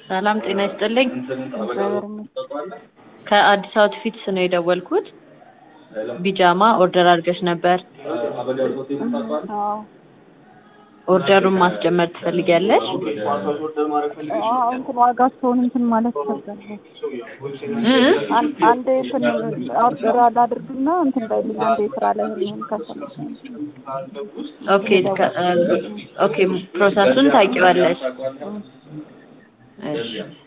ሰላም ጤና ይስጥልኝ። እግዚአብሔር ይመስገን። ከአዲስ አውትፊትስ ነው የደወልኩት። ቢጃማ ኦርደር አድርገሽ ነበር። አዎ ኦርደሩን ማስጀመር ትፈልጊያለሽ? አዎ እንትን ዋጋቸውን እንትን ማለት ይፈልጋል። እ? አን- አንዴ እንትን ኦርደር አላድርግና እንትን ባይልኝ አንዴ ስራ ላይ ሆኜ ከሰለች ኦኬ ከ- ኦኬ ፕሮሰሱን ታውቂዋለሽ? እሺ